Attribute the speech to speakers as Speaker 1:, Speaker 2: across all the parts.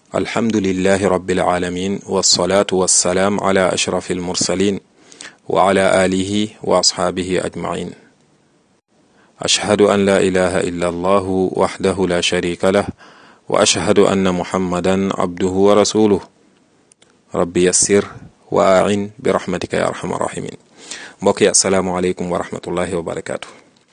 Speaker 1: alhamdulillahi rabbil alamin wasalaatu wassalaam ala ashrafi almursalin wa ala alihi wa asxaabihi ajmain ashhadu an la ilaha illa allahu waxdahu la sharika lah wa ashhadu anna muhammadan abduhu wa rasuluh rabbi yassir wa ain bi rahmatika ya arhamar rahimin mbokk yi asalaamualeykum wa rahmatullahi wa barakaatu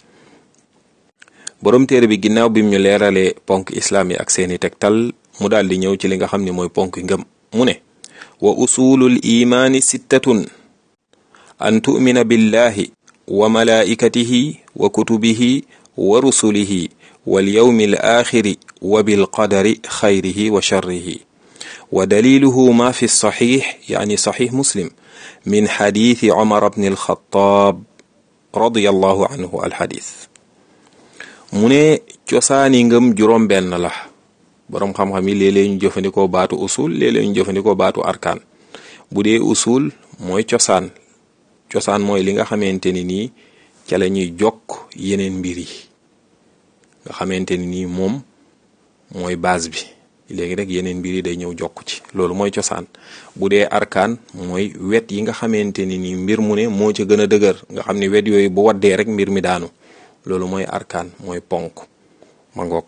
Speaker 1: boroom téere bi ginnaaw bim ñu leeralee ponk islaam yi ak seeni tegtal mu daal di ñëw ci li nga xam ne mooy ponk ngëm mu ne wa usulul imaani sittatun an tu'mina billahi wa malaikatihi wa kutubihi wa rusulihi wal yawmi al axiri wa bil qadari xayrihi wa sharrihi wa daliluhu ma fi saxiix yaani saxiix muslim min xadiisi Umar bni al-Xattaab radiyallahu anhu alxadiis mu ne cosaani ngëm juróom-benn la boroom xam-xam yi léeg-léeg ñu jëfandikoo baatu usul léeg-léeg ñu jëfandikoo baatu arkaan bu dee usul mooy cosaan cosaan mooy li nga xamante ni nii ca la ñuy jokk yeneen mbir yi nga xamante ni nii moom mooy base bi léegi rek yeneen mbir yi day ñëw jokk ci loolu mooy cosaan bu dee arkaan mooy wet yi nga xamante ni nii mbir mu ne moo ca gën a dëgër nga xam ne wet yooyu bu waddee rek mbir mi daanu loolu mooy arkaan mooy ponk ma ngoog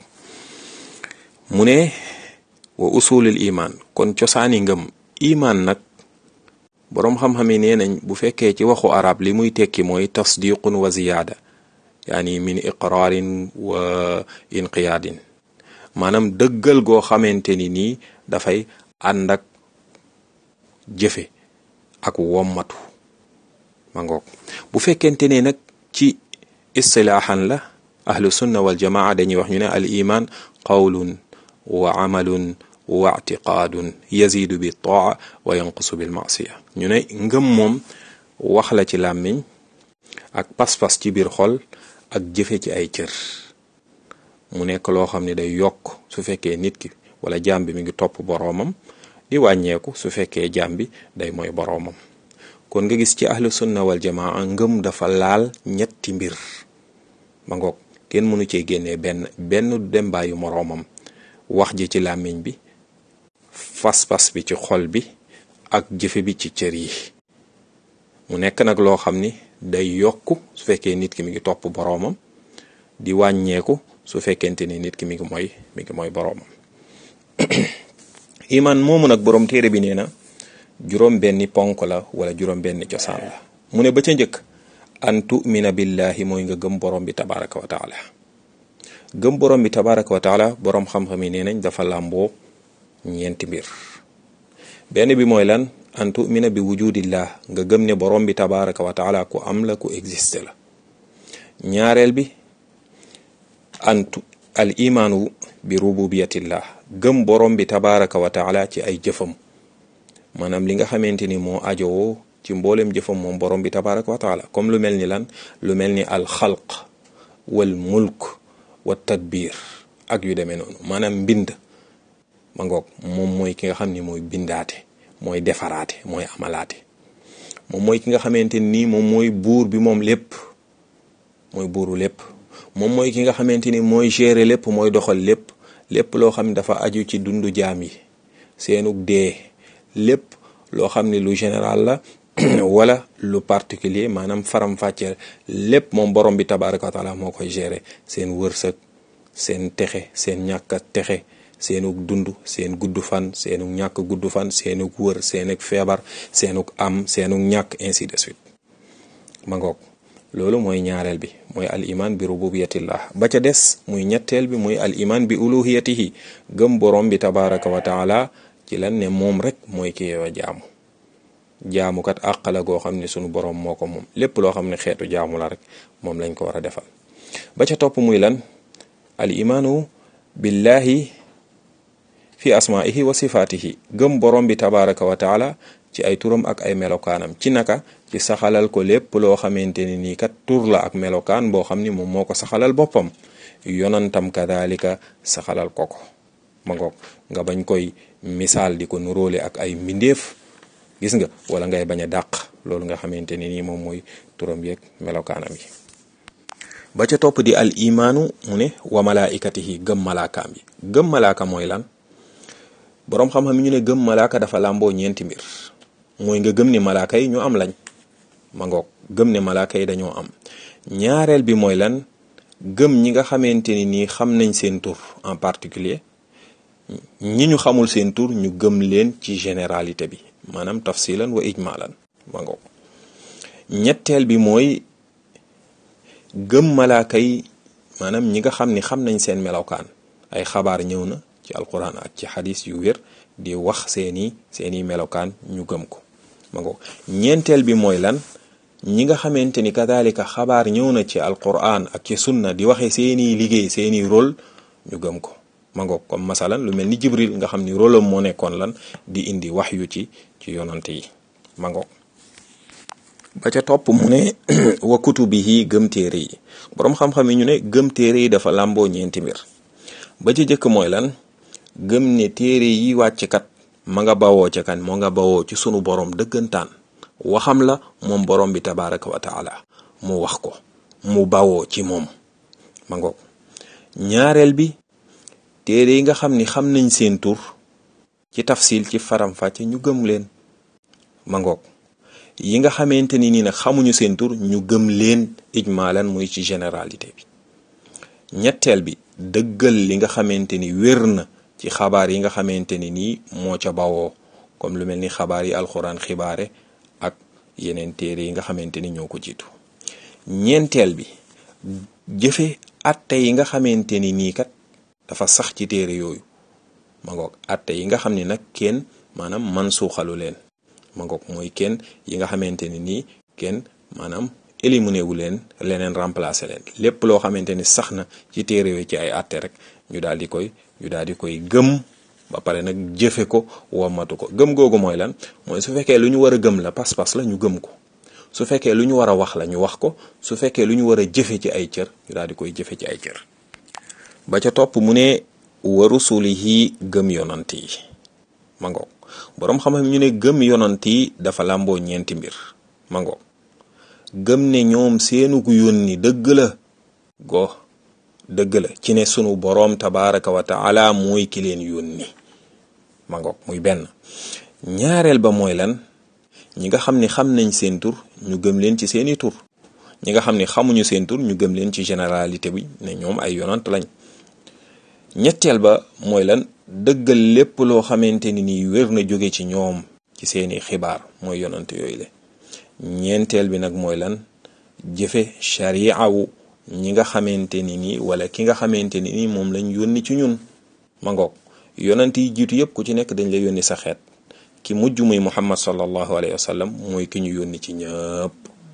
Speaker 1: mu ne wa usulul imaan kon cosaani ngëm imaan nag boroom xam-xam yi nee nañ bu fekkee ci waxu arab li muy tekki mooy tasdiqun wa ziyaada yaani min iqraarin wa inqiyaadin maanaam dëggal goo xamante ni nii dafay ànd ak jëfe ak wommatu ma ngoog bu fekkente ne nag ci istilaaxan la ahlu sunna wal jamaa dañuy wax ñu ne al iman qawlun wa amalun wa ictiqaadun yazidu bi taa wa yanqusu bil maasiya ñu ne ngëm moom wax la ci làmmiñ ak pas-pas ci biir xol ak jëfe ci ay cër mu nekk loo xam ne day yokk su fekkee nit ki wala jaam bi mi ngi topp boroomam di wàññeeku su fekkee jaam bi day mooy boroomam kon nga gis ci ahlu sunna wal jamaa ngëm dafa laal ñetti mbir ma ngoog kenn mënu cee génnee benn benn dem bàyyi moroomam wax ji ci làmmiñ bi fas-fas bi ci xol bi ak jëfe bi ci cër yi mu nekk nag loo xam ni day yokk su fekkee nit ki mi ngi topp boroomam di wàññeeku su fekkente ni nit ki mi ngi mooy mi ngi mooy boroomam iman moomu nag boroom téere bi nee na juróom benni ponk la wala juróom benni cosaan la mu ne ba ca njëkk an tumina billahi mooy nga gëm borom bi tabaraka wa taala gëm borom bi tabaraka wa taala boroom xam-xam yi nee nañ dafa làmboo ñeenti mbir benn bi mooy lan an tumina bi wujudillah nga gëm ne borom bi tabaraka wa taala ku am la ku existe la ñaareel bi antu al imaanu bi rububiyatillah gëm borom bi tabaraka wa taala ci ay jëfam maanaam li nga xamante ni moo ajowoo ci mboolem jëfam moom borom bi tabaraka wa taala comme lu mel ni lan lu mel ni al xalq wal mulk wa tadbir ak yu demee noonu maanaam mbind ma ngoog moom mooy ki nga xam ni mooy bindaate mooy defaraate mooy amalaate moom mooy ki nga xamante ni moom mooy buur bi moom lépp mooy buuru lépp moom mooy ki nga xamante ni mooy gérer lépp mooy doxal lépp lépp loo xam ne dafa aju ci dundu jaam yi seenug dee lépp loo xam ne lu général la wala lu particulier maanaam faram-fàcceel lépp moom borom bi tabaraka wa taala moo koy gérer seen wërsëg seen texe seen ñàkk a texe seenug dund seen gudd fan seenug ñàkk gudd fan seenug wër seenug feebar seenug am seenug ñàkk ainsi de suite ma ngoog loolu mooy ñaareel bi mooy al iman bi rububiyatillah ba ca des muy ñetteel bi muy al iman bi uluhiyatihi gëm borom bi tabaraka wa taala ci lan ne moom rek mooy ki yow jaamu jaamukat àq la goo xam ne sunu borom moo ko moom lépp loo xam ne xeetu jaamu la rek moom lañ ko war a defal ba ca topp muy lan al imaanu billahi fi asmaihi wa sifaatihi gëm borom bi tabaraka wa taala ci ay turam ak ay melokaanam ci naka ci saxalal ko lépp loo xamante ni nii kat tur la ak melokaan boo xam ni moom moo ko saxalal boppam yonantam kadalika saxalal ko ko ma ngoog nga bañ koy misaal di ko nuróole ak ay mbindeef gis nga wala ngay bañ a dàq loolu nga xamante ni nii moom mooy turam yeeg melokaanam yi ba ca topp di al imaanu mu ne wa malaikatihi gëm malaakaam yi gëm malaaka mooy lan boroom xam-xam yi ñu ne gëm malaaka dafa làmboo ñeenti mbir mooy nga gëm ne malaaka yi ñu am lañ ma ngoog gëm ne malaaka yi dañoo am ñaareel bi mooy lan gëm ñi nga xamante ni nii xam nañ seen tur en particulier ñi ñu xamul seen tur ñu gëm leen ci généralité bi maanaam tafsilan wa ijmalan ma ngoog ñetteel bi mooy gëm malaaka yi maanaam ñi nga xam ni xam nañ seen melokaan ay xabaar ñëw na ci alquran ak ci xadis yu wér di wax seeni seeni melokaan ñu gëm ko ma ngoog ñeenteel bi mooy lan ñi nga xamante ni kadalika xabaar ñëw na ci alquran ak ci sunna di waxe seeni liggéey seeni rôle ñu gëm ko ma ngoog comme masalan lu mel ni jibril nga xam ni rôle am moo nekkoon lan di indi wax yu ci ci yonante yi ma ngoog ba ca topp mu ne wa kutubihi gëm téere yi boroom xam-xam yi ñu ne gëm téere yi dafa làmboo ñeenti mbir ba ca jëkk mooy lan gëm ne téere yi wàcc kat ma nga bawoo ca kan moo nga bawoo ci sunu boroom dëggantaan waxam la moom boroom bi tabaraka wa taala mu wax ko mu bawoo ci moom ma ngoog ñaareel bi téere yi nga xam ni xam nañ seen tur ci tafsil ci faram-fàcce ñu gëm leen ma ngoog yi nga xamante ni nii nag xamuñu seen tur ñu gëm leen ijmaalan muy ci généralité bi ñetteel bi dëggal li nga xamante ni wér na ci xabaar yi nga xamante ni nii moo ca bawoo comme lu mel ni xabaar yi alxuraan xibaare ak yeneen téere yi nga xamante ni ñoo ko jiitu ñeenteel bi jëfe atte yi nga xamante ni nii kat dafa sax ci téere yooyu ma ngoog atte yi nga xam ni nag kenn maanaam man suuxalu leen ma ngoog mooy kenn yi nga xamante ni nii kenn maanaam éliminé wu leen leneen remplacé leen lépp loo xamante ni sax na ci téere yooyu ci ay atte rek ñu daal di koy ñu daal di koy gëm ba pare nag jëfe ko womatu ko gëm googu mooy lan mooy su fekkee lu ñu war a gëm la pas-pas la ñu gëm ko su fekkee lu ñu war a wax la ñu wax ko su fekkee lu ñu war a jëfe ci ay cër ñu daal di koy jëfe ci ay cër ba ca topp mu ne wa rusulihi gëm yonant yi ma ngoog boroom xam-xam ñu ne gëm yonant yi dafa làmboo ñeenti mbir ma ngoog gëm ne ñoom seenu gu yónni dëgg la go dëgg la ci ne sunu boroom tabaraka wa taala mooy ki leen yónni ma ngoog muy benn ñaareel ba mooy lan ñi nga xam ni xam nañ seen tur ñu gëm leen ci seeni tur ñi nga xam ni xamuñu seen tur ñu gëm leen ci généralité bi ne ñoom ay yonant lañ ñetteel ba mooy lan dëggal lépp loo xamante ni nii wér na jóge ci ñoom ci seeni xibaar mooy yonant yooyu le ñeenteel bi nag mooy lan jëfe sharia wu ñi nga xamante ni nii wala ki nga xamante ni nii moom lañ yónni ci ñun ma ngoog yonant yi jiitu yëpp ku ci nekk dañ la yónni sa xeet ki mujj muy muhammad sallallahu alayhi wa sallam mooy ki ñu yónni ci ñëpp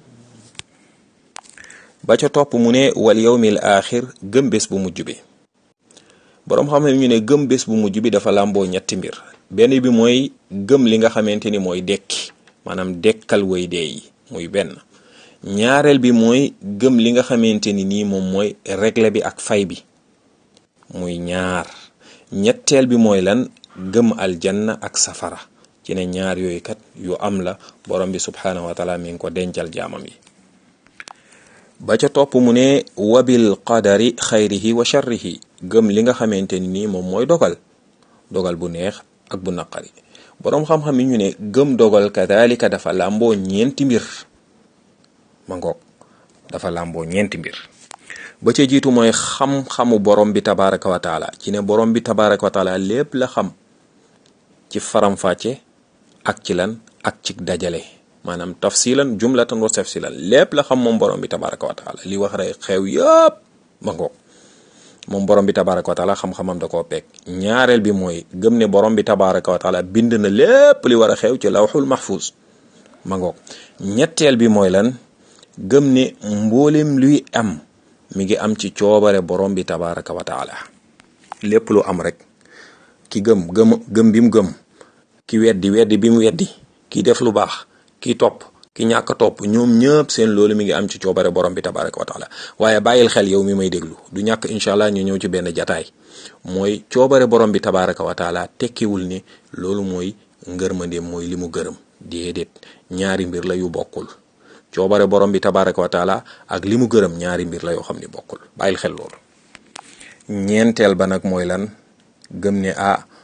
Speaker 1: ba ca topp mu ne wal yawmil axir gëm bés bu mujj bi boroom xam-xam ñu ne gëm bés bu mujj bi dafa làmboo ñetti mbir benn bi mooy gëm li nga xamante ni mooy dekki maanaam dekkal way dee yi muy benn ñaareel bi mooy gëm li nga xamante ni nii moom mooy règle bi ak fay bi muy ñaar ñetteel bi mooy lan gëm aljanna ak safara ci ne ñaar yooyu kat yu am la borom bi subhanahu wa taala mi ngi ko dencal jaamam yi ba ca topp mu ne wabil qadari xayrihi wa sharrihi gëm li nga xamante ni nii moom mooy dogal dogal bu neex ak bu naqari boroom xam-xam yi ñu ne gëm dogal kadalika dafa làmboo ñeenti mbir ma ngoog dafa làmboo ñeenti mbir ba ca jiitu mooy xam-xamu borom bi tabaraka wa taala ci ne borom bi tabaraka wa taala lépp la xam ci faram-fàcce ak ci lan ak ci dajale maanaam tafsilan jumlatan wa tafsilan lépp la xam moom borom bi tabaraka wa taala li wax rek xew yëpp ma ngoog moom borom bi tabaraka wa taala xam-xamam da koo peeg ñaareel bi mooy gëm ne borom bi tabaraka wa taala bind na lépp li war a xew ci lawxul mahfuz ma ngoog ñetteel bi mooy lan gëm ne mboolem luy am mi ngi am ci coobare borom bi tabaraka wa taala lépp lu am rek ki gëm gëm gëm bi mu gëm ki weddi weddi bi mu weddi ki def lu baax ki topp ki ñàkk topp ñoom ñëpp seen loolu mi ngi am ci coobare borom bi tabaraka wa taala waaye bàyyil xel yow mi may déglu du ñàkk incha allah ñu ñëw ci benn jataay mooy coobare borom bi tabaraka wa taala tekkiwul ne loolu mooy ngërmandeem mooy li mu gërëm déedéet ñaari mbir la yu bokkul coobare borom bi tabaraka wa taala ak li mu gërëm ñaari mbir la yoo xam ni bokkul bàyyil xel loolu ñeenteel ba nag mooy lan gëm ne ah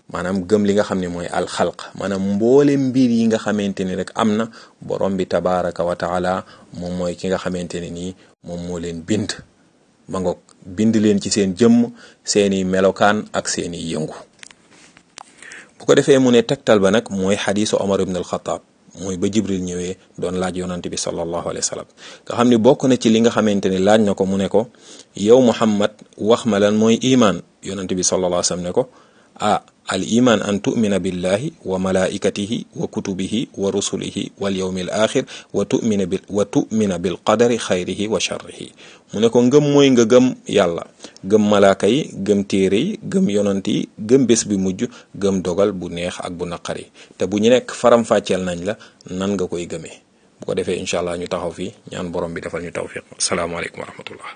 Speaker 1: maanaam gëm li nga xam ne mooy alxalq maanaam mboole mbir yi nga xamante ni rek am na borom bi tabaraka wa taala moom mooy ki nga xamante ne nii moom moo leen bind ma ngoog bind leen ci seen jëmm seeni melokaan ak seeni yëngu bu ko defee mu ne tegtal ba nag mooy xadiisu Omar ibn al-Khattab mooy ba Jibril ñëwee doon laaj yonante bi sallallahu alayhi wa sallam nga xam ni bokk na ci li nga xamante ni laaj na ko mu ne ko yow Muhammad wax ma lan mooy imaan yonante bi sallallahu alayhi wa sallam ne ko ah al iman an tumina billahi wa malaikatihi wa kutubihi wa rusulihi wal yawmi al axir wa tumina bil wa tumina bil qadari xayrihi wa sharrihi mu ne ko ngëm mooy nga gëm yàlla gëm malaaka yi gëm téere yi gëm yonant yi gëm bés bi mujj gëm dogal bu neex ak bu naqari te bu ñu nekk faram-fàcceel nañ la nan nga koy gëmee bu ko defee incha allah ñu taxaw fii ñaan borom bi defal ñu tawfiq asalaamaaleykum wa rahmatullah